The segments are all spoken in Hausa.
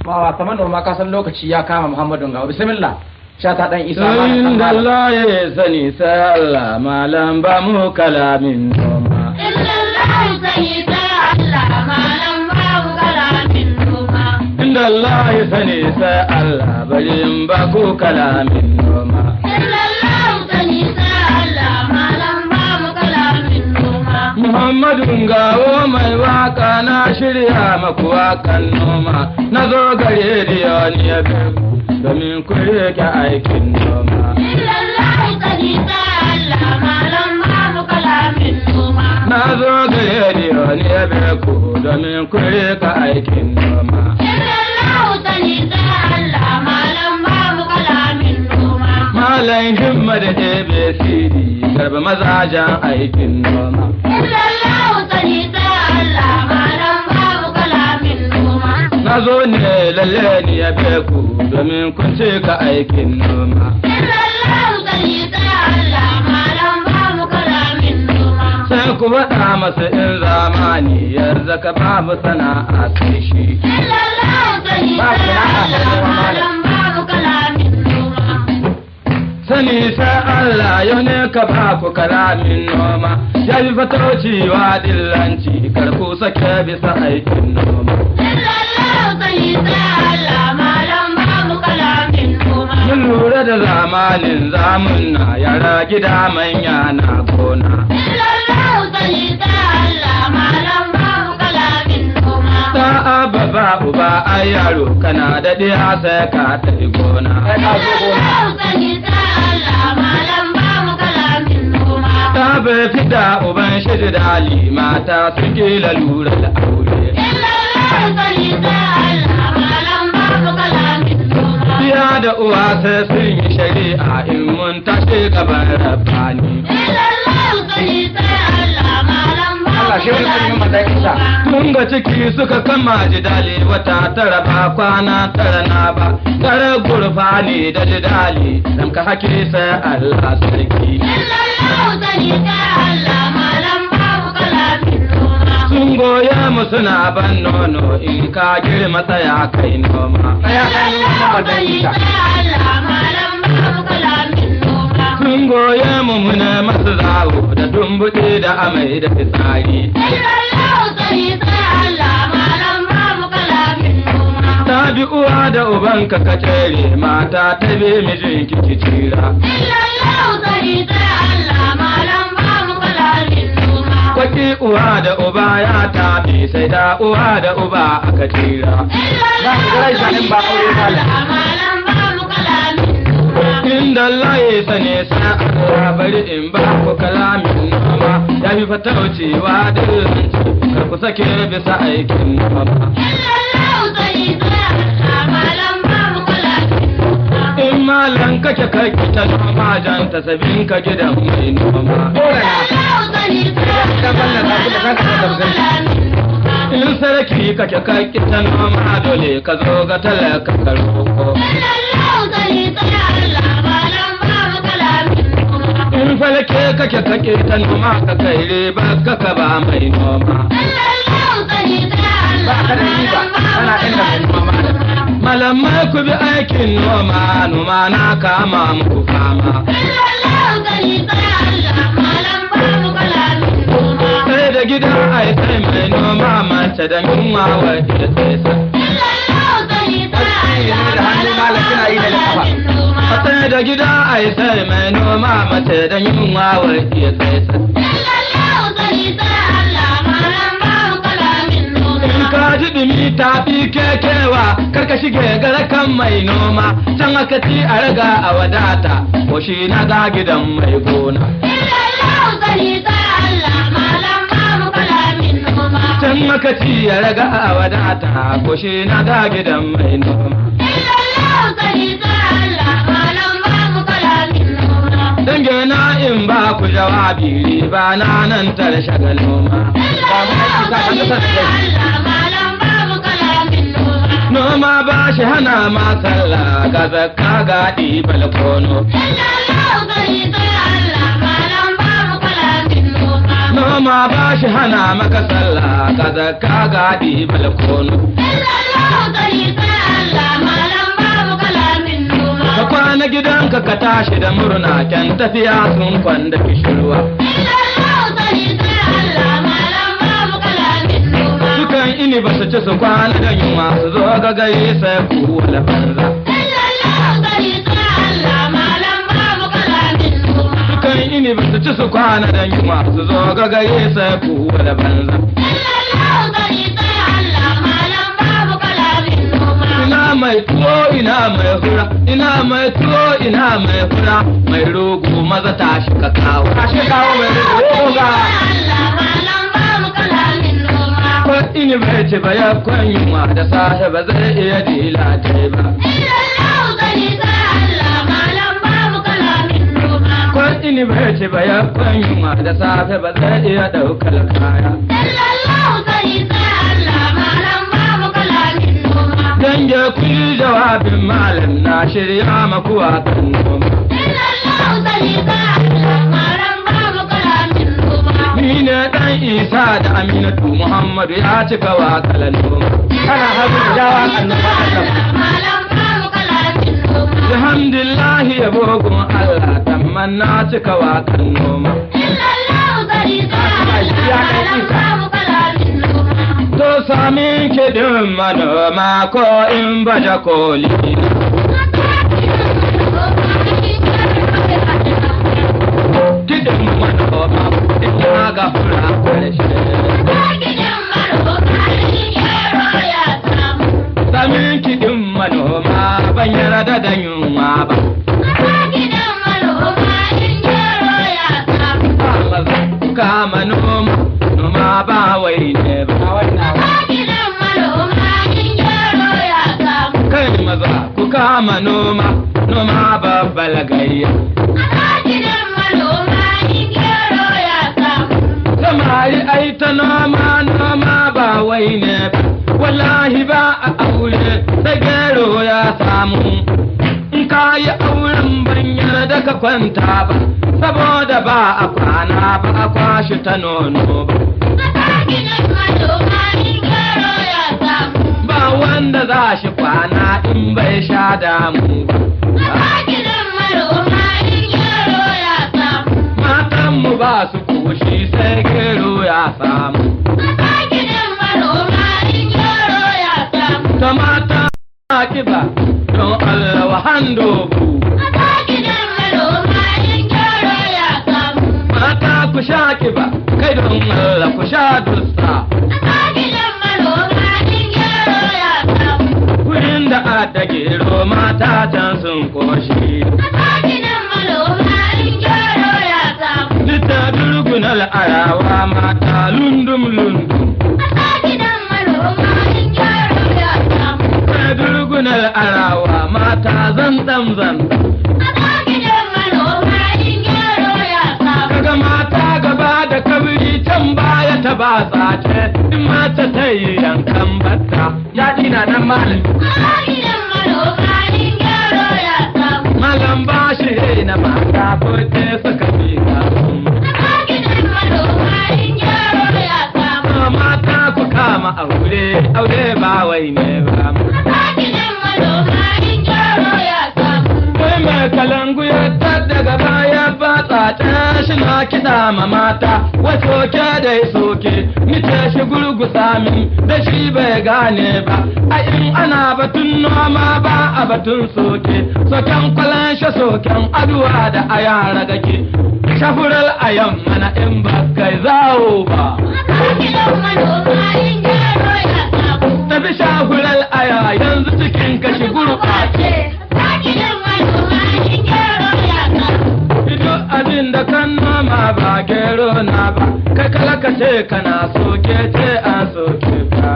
ma kamar noma ka san lokaci ya kama Muhammadu ga bismillah sha ta dan isa Sayin da Allah ya sani sai Allah malam ba mu kalamin noma. Inda Allah ya sani sai Allah bari in ba ku kalamin noma. Muhammadu gawo mai waka na shirya maku wakan noma na zo gare da ni ya domin ku rike aikin noma. Na zo gare da ni ya ku domin ku rike aikin noma. Malam himma da ABCD garba mazajen aikin noma. Na zo ne lalle ni ya ku domin kun cika aikin noma. Sai ku faɗa masa in zamani yanzu ka babu sana'a sai shi. Sani sai Allah yau ne ka ba ku kalamin noma, ya yi fatauciwa dillanci kar ku sake bisa aikin noma. Mun lura da zamanin zamun na yara gida manya na gona. Ta baba uba a yaro kana da ɗiya sai ka tafi gona. Ta bai fida uban shi dali mata su kila lura da aure. Biya da uwa sai sun yi shari'a in mun tashi gaban rabbani. Allah shi wani kan himma da isa Tun ga ciki suka kama jidali wata tara ba kwana tara na ba. Tare gurfa ne da jidali dan ka haki sai Allah sarki. Sun goya mu suna ban nono in ka girma tsaya kai noma. ya kan himma da isa Sun goya mu muna masu zawo da dumbuɗe da amai da fitsari. Ta bi uwa da ubanka ka tere mata ta bi mijin kiki tira. Kwaki uwa da uba ya tafi sai da uwa da uba aka tira. za ku gara shanin ba aure malam Inda Allah ya sane sa Allah bari in ba ku kalamin noma ya fi fata wucewa da kar ku sake bisa aikin noma. In malan kake kai ta noma jan ta sabin ka gidan mai noma. dole na idan wannan ta kuma kanka da tafsiri In sarki kake kai ta noma dole ka zo ga talaka ka roko. In falke kake kake ta noma ka kai riba ka ka ba mai noma. ba ka da riba kana inda mai noma malam Malamai ku bi aikin noma noma na kama muku fama. Sai da gida ai sai mai noma mace da yunwa wa iya tsesa. da hannu malam kina yi da kafa Sai da gida ai sai mai noma mace da yunwa wa iya tsesa. In ka ji dumi ta fi kekewa kar ka shige garakan mai noma can aka ci a raga a wadata ko shi na ga gidan mai gona. Can aka ci a raga a wadata ko shi na ga gidan mai noma. Dange na in ba ku jawabi riba na nan tare shagal noma. Noma ba shi hana ma sallah ga zakka ga ɗibal kono. Noma ba shi hana maka sallah ga zakka ga ɗibal kono. na gidanka ka tashi da murna kyan tafiya sun kwanda kishirwa dukan ini ba su ci su kwana da yunwa su zo ga gari sai ku wala banza dukan ini ba su ci su kwana da yunwa su zo ga gari sai ku wala banza ina mai tuwo ina mai hura ina mai tuwo ina mai hura mai rogo maza tashi ka kawo tashi kawo mai rogo ga ko ini bai ci ba ya kwan yunwa da safe ba zai iya dila ta ba ko ini bai ci ba ya kwan yunwa da safe ba zai iya daukar kaya Dange kuli jawabin malam na shirya maku wakan noma. Ni ne ɗan Isa da Aminatu Muhammadu ya cika wakalan noma. kana hagu jawa annoba Alhamdulillahi ya bogun Allah tamman na cika wakan noma. To sami kiɗin manoma ko in baje koli. Kiɗin manoma ina ga fura karshe. Sami kiɗin manoma ban yarda da yunwa ba. Kama noma, noma ba wai ne ba. Kai maza ku kama noma, noma babbal gayya. Samari ai ta noma, noma ba wai ne ba. Wallahi ba a aure sai gero ya samu. In ka yi auren ban yarda ka kwanta ba, saboda ba a kwana ba a kwashi ta nono ba. Ba wanda za shi kwana in bai sha damu ba. Matanmu ba su koshi sai gero ya samu. Ta mata kiba don Allah wa handobu. Mata ku sha kiba kai don Allah ku sha dusta. Wurin da adda gero mata can sun koshi. Nita durgunar arawa mata lundum lundum. Kai durgunar arawa mata zanzam zanzam. Kaga mata gaba da kabiri can baya ta ba tsace in mata ta yi yankan batta. ya dina nan malam Malam ba shi na mata ko te suka fi kasu. Mata ku kama aure, aure ba wai ne ba. Kai mai kalangu ya daga baya ba tsata shi na kiɗa ma mata, wato ke da ya soke, ni ce shi gurgusa min da shi bai gane ba. A in ana batun noma ba a batun soke, soken kwalan shi soken aduwa da a yara gake. Shafurar a yamma na in ba kai zawo ba. Tafi shafurar aya yanzu cikin kashi gurɓace. Duk abin da kan noma ba gero na ba, kai kala ka ce kana soke ce an soke ka.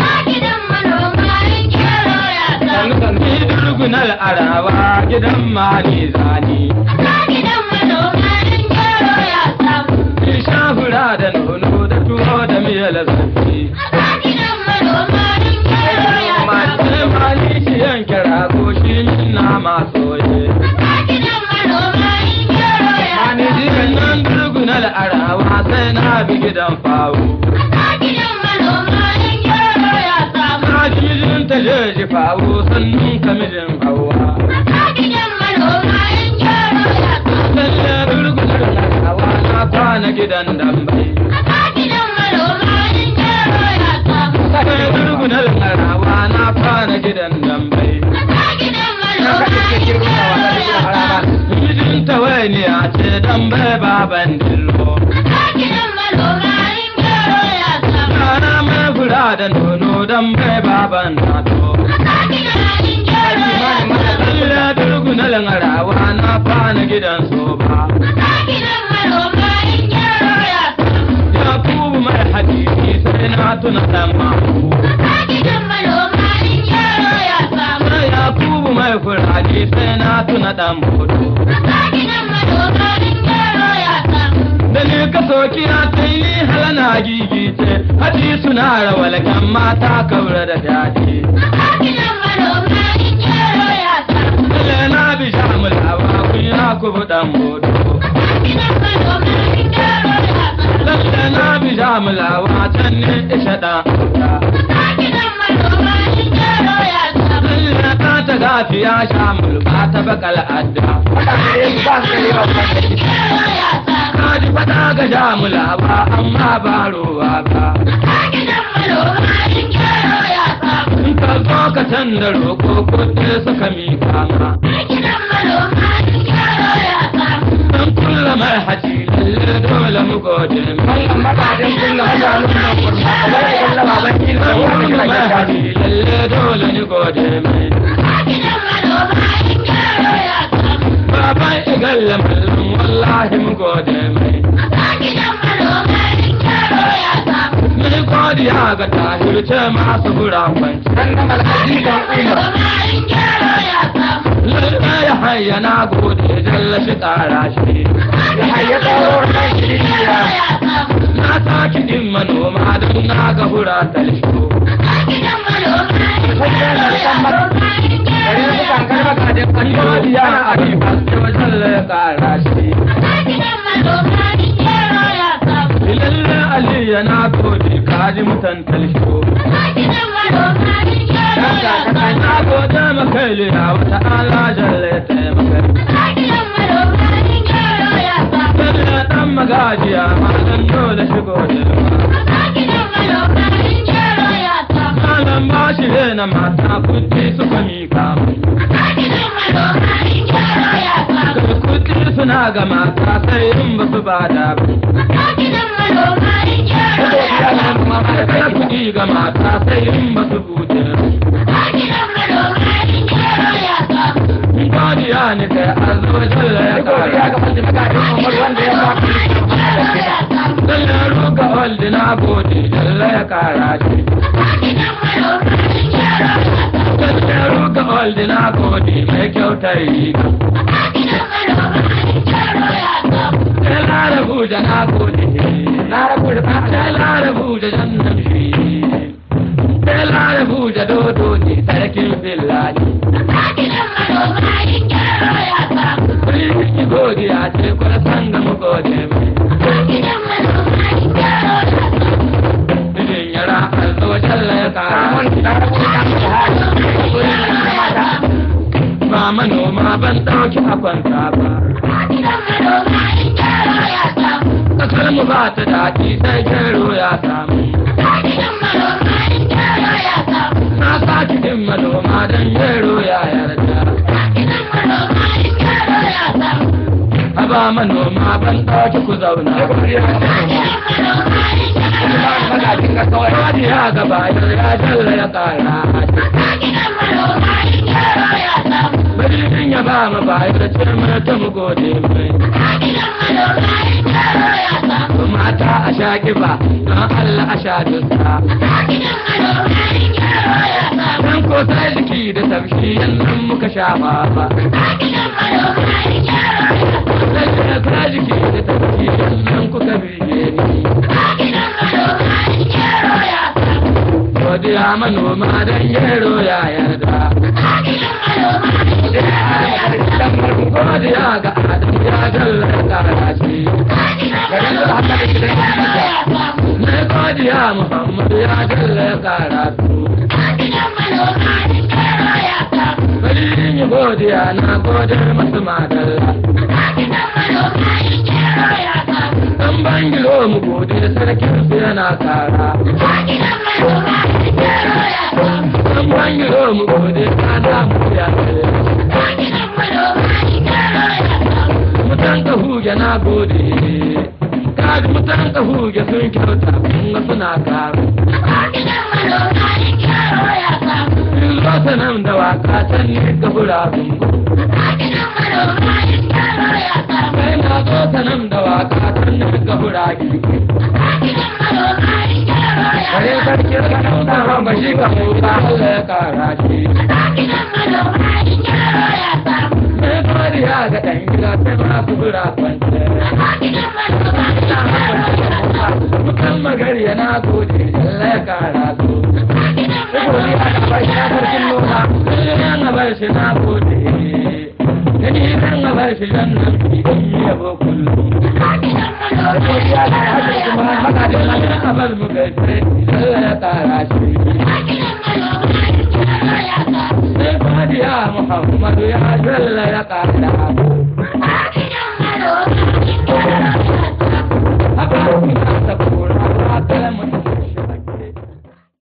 Ni durgunar arawa gidan mani zani. Ni shafura da nono da tuwo da miyar zafi. Mace mani shi yanke rago shi na masoye. Mani jiran nan durgunar arawa sai na bi gidan fawo. Na ji mijin ta je ji fawo sannan ka mijin hawa. fana gidan dambai. Kai gurgunar marawa na fana gidan dambai. Mijin tawainiya ce dambai baban dillo. Yara mai fura da nono dambai baban nato. Lalle gurgunar marawa na fana gidan soba. Ya kubu mai hadisi sai na tuna dan mahu. Sai ya kubu mai furadi sai na tuna dan bodo. Da ni ka soki na sai ni halana gigice, haji suna rawal kan mata kaura da daji. Lalle na bi shamul hawa kun ya kubu dan bodo. Lalle na bi shamul hawa can ne isha dan auta. Lalle ta ta gafiya shamul ba ta bakal adda. Kaji fada ga shamul hawa amma ba ruwa ba. In ka zo ka canza roƙo kuɗi suka mika ma. Dan kulla mai haji lalle dole mu gode mai. Dan kulla mai haji lalle dole ni gode mai. Baban igalla mallum wallahi mu gode mai. Ni godiya ga tahirce masu gurafanci. Lalle ya hayya na gode jalla shi ƙara shi. Na saki din manoma don na ga hura talsho. Godiya a ribas jalla ya ƙara shi. Lalle Aliyu na gode kaji mutan talsho. Na gode maka liya wata ala jalla ya taimaka. Lalle dan magajiya malam dole shi gode Malam ba shi na mata kudi suka mika mu. Kudi suna ga mata sai in ba su bada ba. Kada kudi ga mata sai in ba su bude ba. Godiya ne kai arzo jalla ya kara. Lalle ruka waldi na gode jalla ya kara shi. Lalle ruka waldi na gode mai kyautar riga. Sai larabu da na gode. Sai larabu da jannan shi. Sai larabu da dodo ne sarkin fillani. Kuli godiya ce kuma san ga mu gode mai. Mijin yara alzo jalla ya kara. Ba manoma ban ɗauki a kwanta ba. Kasar mu ba ta daɗi sai gero ya samu. Na saki din manoma don gero ya yarda. Haba manoma ban ɗauki ku zauna. Wani ya gaba ya jalla ya kara. Bari ya ba mu bayar ce mana ta mu gode mai. Mata a sha kiba don Allah a sha dusa. Dan ko sai jiki da tafshi yanzu muka sha ba. Sai ka jiki da tafshi yanzu kuka bige ni. Godiya manoma don yero ya yarda. Godiya ga Adam ya jalla kara shi. Na godiya Muhammad ya jalla kara su. Bari in yi godiya na gode masu madalla. Dan bangilo mu gode sarkin su yana kara dan bangilo mu gode kana mu ya mutan ka huge na gode kaji mutan ka huge sun kyauta kun suna kara in zo ta nan da waka can ne ka bura zumbu kai na zo ta nan da waka can ne ka bura gidi kare sarki ka nuna ran bashi ka muka Allah ya kara shi sai fari ya ga dan gida sai ma su bura kwance mutan magari yana gode Allah ya kara su Saboda ya ga bashi ya sarkin noma sai na bar shi na gode gani kan ga bar shi dan nan bi yabo kullum ya ga haka kuma haka da nan abar mu gaishe Allah ya kara shi sai fadiya Muhammadu ya jalla ya kara